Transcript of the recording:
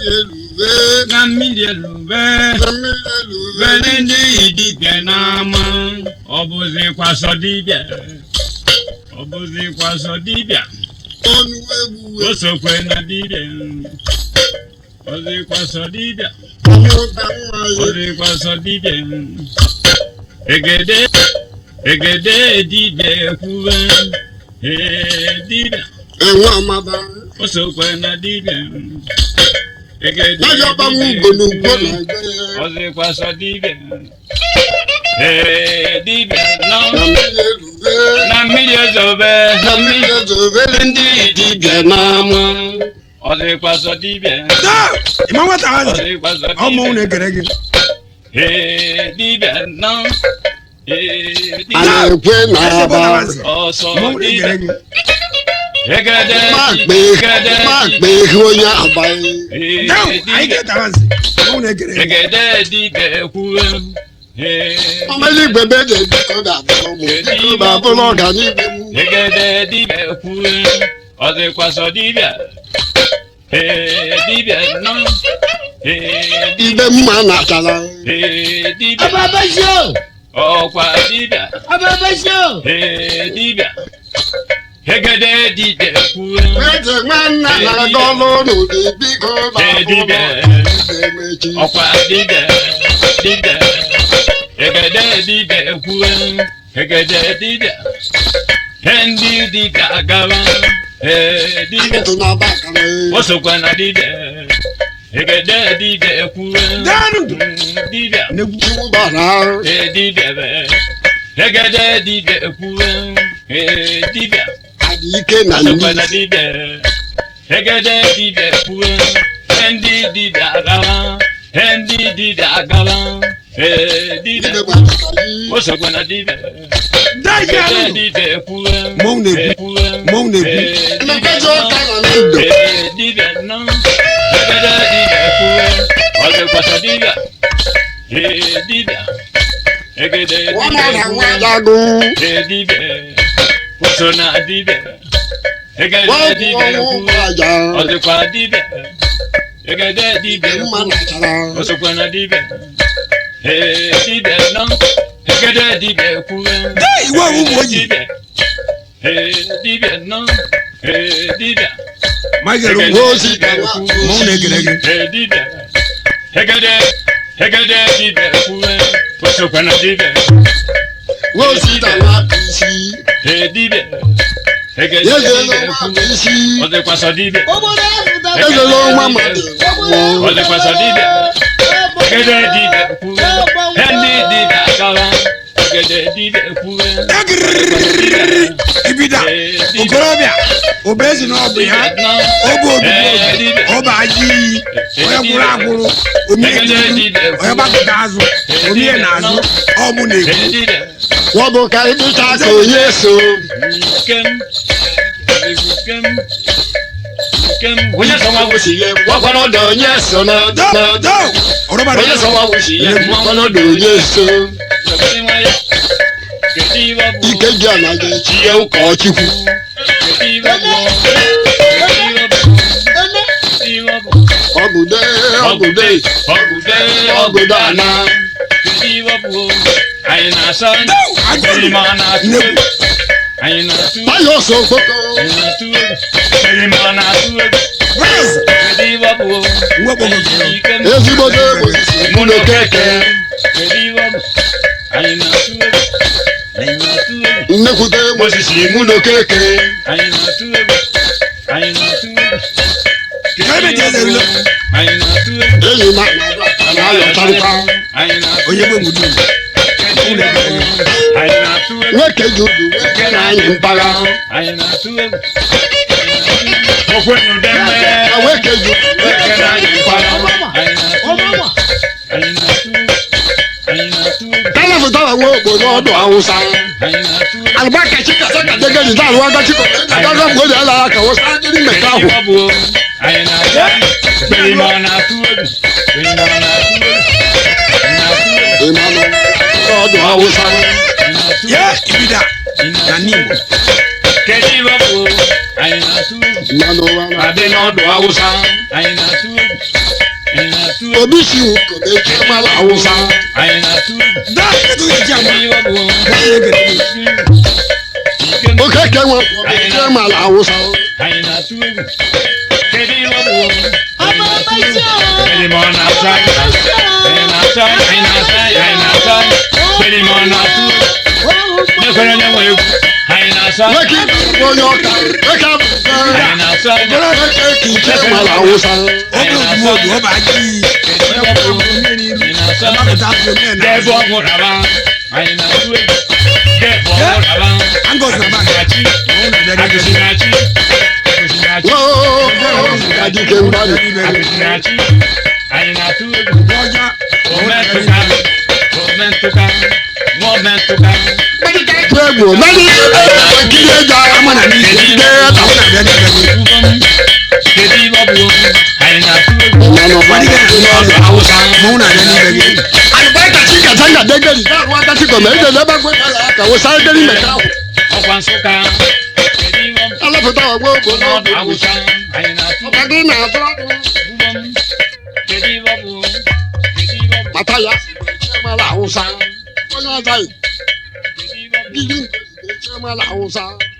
elube na mmiri elube na mmiri elube were ndị dibịa n'ama ọ bụzikwa sọ dibịa ọ bụzikwa sọ dibịa ọnụ egbuwe o sokwe na dibịa ọ dịkwa sọ dibịa ọmụta nwa ọ ya dịkwa sọ dibịa egede egede dibịa ekwuwe ee dibịa enwe amada o sokwe na dibịa egede n'aja ọgbanwe ugo na ugbo na ọ dịkwa sọ dibịa ee dibịa nọ na mmiri elube na mmiri ezobe na mmiri ezobe ndị dibịa n'ama ọ dịkwa sọ dibịa taa ịma nwata ọ hazi dịkwa sọ ọ mụnwụ dibịa na-egere gị ee dibịa nọ ee a dibịa na-ekwe na eze aba bọla hazi ọsọ mụnwụ na-egere dibịa gị egede makpe egede makpe ihe onye abaghị ee taa anyị dibịa ga-eta hazi mụnwụ na-egere gị egede dibịa ekwuwe ee ọmali igwe be dị ọ ga-abụrụ ụmụ biko ga-abụrụ ọganihu m egede dibịa ekwuwe ọ dịkwa sọ dibịa ee dibịa nọ ee ibe mma na-achara ee dibịa Ababasio! ọkwa dibịa Ababasio! ee dibịa egede dibịa ekwuwe eze nwanna na-aga ọrụ n'ụdị biko ee dibịa ga-emechi ọkwa dibịa dibịa egede dibịa ekwuwe egede dibịa he ndị dibịa gawa ee dibịa ntụ na bakara o sokwa na dibịa egede dibịa ekwuwe Daanụ! Mm, dibịa na-egwu iwu bara ahụ ee dibịa be egede dibịa ekwuwe ee dibịa adị ike na Asọkwa na ndị dibịa egede dibịa ekwuwe he ndị dibịa agawa he ndị dibịa agawa ee dibịa ibe gbasara gị o sokwa na dibịa daa ihe egede ahụ dibịa ekwuwe Mmọnwụ na-ekwu. ekwuwe Mmọnwụ na-ekwu. ee emeka dibịa ji ọka na ndụ ee dibịa nọ egede dibịa ekwuwe ọ dịkwasa dibịa ee dibịa egede nwa dibịa na nwa ekwuwe jagụ ee dibịa o so na dibịa egede nwa bụ dibịa ọnwụ ekwuwe aja ọ dịkwa dibịa egede dibịa ibe mma ekwuwe na-achara o sokwa na dibịa ee dibịa nọ egede dibịa ekwuwe daa iwe ahụ ụmụ oyi dibịa ee dibịa nọ ee dibịa ma ị gere Nwa ugwu ozi ka nwa mụnwụ na-egere gị ee dibịa egede egede dibịa ekwuwe o sokwa na dibịa nwa ozi ka nwa bụ isi ee dibịa egede eze dibịa nwa bụ ekwuwe isi ọ dịkwasọ dibịa Obodo ahụ dara eze nwa mmadụ ọ dịkwasọ dibịa egede dibịa ekwuwe he ndị dibịa agawa egede dibịa ekwuwe egiriri ibida ee dibịa okorobịa obezi na ọbụ ya obe obibi obi ọba aja iyi onye gwụrụ agwụrụ omie n'ihu onye gbakọta azụ omie n'azụ ọmụ na-ekwu ee dibịa ọ bụ ka ịdịcha ka onye so Kem, kem, kem. Onye sọ nwa gwụsi ihe gwakwana ọdọ onye so na do do ọrụbara onye sọ nwa gwụsi ihe gwakwana ọdọ onye so Kedu nwayọ? Kedu iwe ọ bụ? ike ji ana ga-echi ihe ụka ọchukwu Kedu iwe ọ bụ? Kedu iwe ọ bụ? Kedu iwe ọ bụ? ọgụde ọgụde Ọgụde, ọgụde ana Kedu iwe ọ bụ? Anyị na-asọ ajọ Erima na-atụ nnekwu egwu. Anyị na-atụ egwu. taya ọsọ okpoko Anyị na-atụ egwu. Erima na-atụ egwu. braz Kedu iwe ọ bụ? nwa okpomọkụ Ikem. ezigbote egbe mụ na okeke Kedu iwe ọ bụ? Anyị na-atụ egwu. Anyị na-atụ egwu. nnekwute egbe osisi mụ na okeke Anyị na-atụ egwu. Anyị na-atụ egwu. Ka ebe dị eze nlo. Anyị na-atụ egwu. enyi m na-ayọtarịkwa Anyị na-atụ onye gbe mudu Anyị na-atụ egwu. nwoke ji udu nwoke na-anyị mpagha Anyị na-atụ egwu. Okwenụ deme. na nwoke ji udu nwoke na-anyị mpagha Anyị na-atụ egwu. Anyị na-atụ egwu. Anyị na-atụ egwu. talafụtara nwa obodo ọdụ awụsa Anyị na-atụ egwu. alụbaka chikasa ka degedi dalụ aga chiko agaga mgbe o ji ala aka wụsa adịrị mmeka ahụ Anyị na-atụ egwu. Erima ọ na-atụ egwu. Erima ọ na-atụ egwu. Anyị na-atụ egwu. ịmanụ ọdụ awụsa Anyị na-atụ ye egwu. ibida na n'igbo Kedu iwe bụ? Anyị na-atụ egwu. mmanụ ụwa na Adị n'ọdụ Awụsa. Anyị na-atụ egwu. obi si wù kò lè jẹ́ mọ́lá Hausa. anyị na-atụ egwu daa kedu iji ama kedu ihe ọ bụ ekele Oke ke wọn kò lè jẹ́ mọ́lá Hausa. anyị na-atụ egwu kedu ihe ọ bụ ọmọ ọbẹsí o. kedu ma ọ na-atụ anyị anyị na-atụ anyị anyị na-atụ anyị anyị na-atụ anyị kedu ma ọ na-atụ nyekwere onye nwe egwu anyị na-atụ anyị Wékì onye ọka wékà anyị bùkẹ́. na-atụ anyị Wékì kì í jẹ́ mọ́lá Hausa. oge ozugbo oge ọ bụ aji iyi kedu ihe ọ bụ anyị na-atụ anyị gbapụta afọ mee na Dẹ́bọ̀ ọ̀húnraba, anyị na-atụ egwu. Dẹ́bọ̀ ọ̀húnraba, Angus na bag. Agụsinachi, Agụsinachi, Agụsinachi, Wóó adike mgbali. Agụsinachi, anyị na-atụ egwu. ọja Ometụka, ometụka, nwaometụka. Tó egbò mẹ́ni kíni ẹja ama na n'isi kíni ẹta. ọ na-abịa n'ebe Ugbo m, kedu ihe ọ bụ? Anyị na-atụ egwu. Ìyànà Wọ́n ní kẹ́hìn ní ọ̀dọ̀ Hausa mụ na-abịa n'ebe gị Àlùbáríkà tí kàtàǹgà dégèrè náà wọ́n akásí kọ̀mẹ́ ẹ̀jẹ̀ lẹ́bàá gbé kàwé sáré dé ní mẹ́ta. Ọkwa Nsụka, kedu ihe ọ bụ? Aláfẹ́tà wà gbọ́ ògbó náà. N'ọdụ Awụsa, anyị na-atụ egwu. Ọ̀gá dín náà tó Ugbo m, kedu ihe ọ bụ? Kedu ihe ọ bụ? màtá yá. Ṣé máa la Hausa? Wọ́n yára sáyé. Kedu ihe ọ bụ? Bí yín ṣe máa la Hausa.